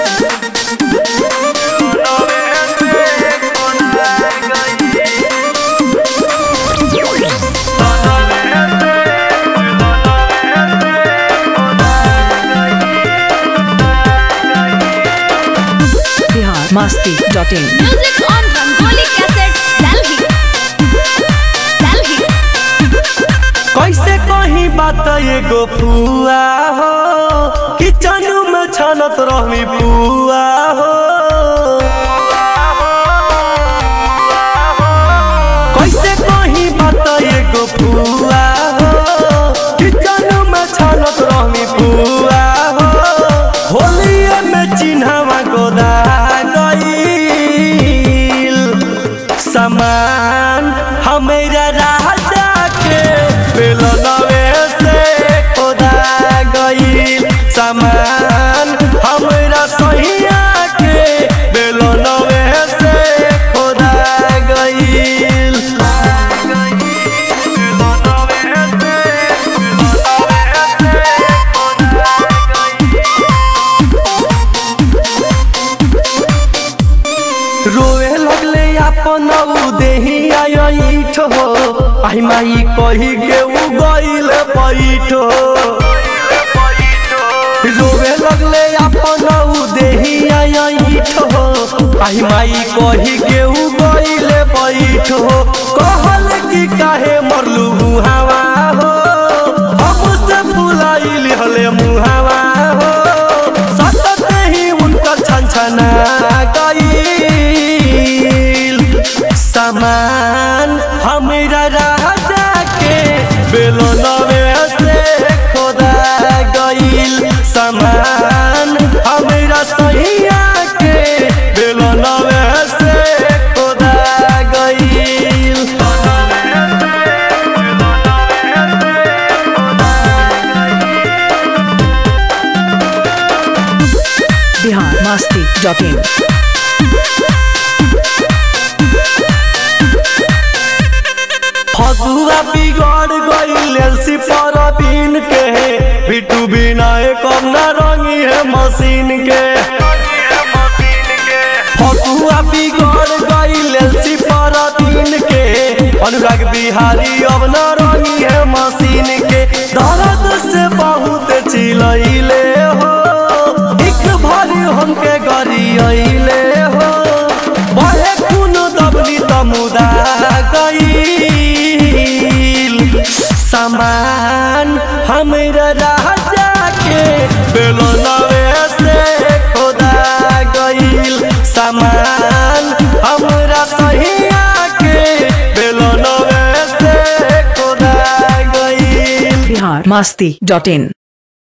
Bihar Masti dot in Music on Rangoli Cassettes, Delhi. Delhi. कैसे कही बात एगो फुआ हो किचन में छनत रहमी पुआ हो कैसे कही बात एगो फुआ हो किचन में छनत रहमी पुआ हो होलिए में चिन्हवा गोदा गईल समान हमेरा राजा के बेलनवे से खोदा गईल समान हमरा सहिया के बेलनवे से खोदा गईल रोए लगले अपन उ देही आईठ हो आई माई कही के उ गईल पैठ हो रोवे लगले अपन उ देही आईठ हो आई माई कही के उ गईल पैठ हो कहल कि काहे मरलू मुहावा हो हमसे बुलाइल हले मुहावा हो सतत ही उनका छनछना गईल समान हमरा राजा के बेलनवे से खोदा गईल समान हमरा सहिया के बेलनवे से खोदा गईल बिहार मस्ती डॉट इन फगुआ बिगड़ गईल एलसी पर बीन के बिटू बिना कम न रंगी है मशीन के फगुआ बिगड़ गईल एलसी पर बीन के अनुराग बिहारी अब न रंगी है मशीन के दर्द से बहुत चिलैले हो एक भरी हमके गरियले हो बहे कुनो दबली तमुदा गईल समान हमरा राजा के बेलनवे से खोदा गईल समान हमरा सहिया के बेलनवे से खोदा गईल बिहार मस्ती डॉट इन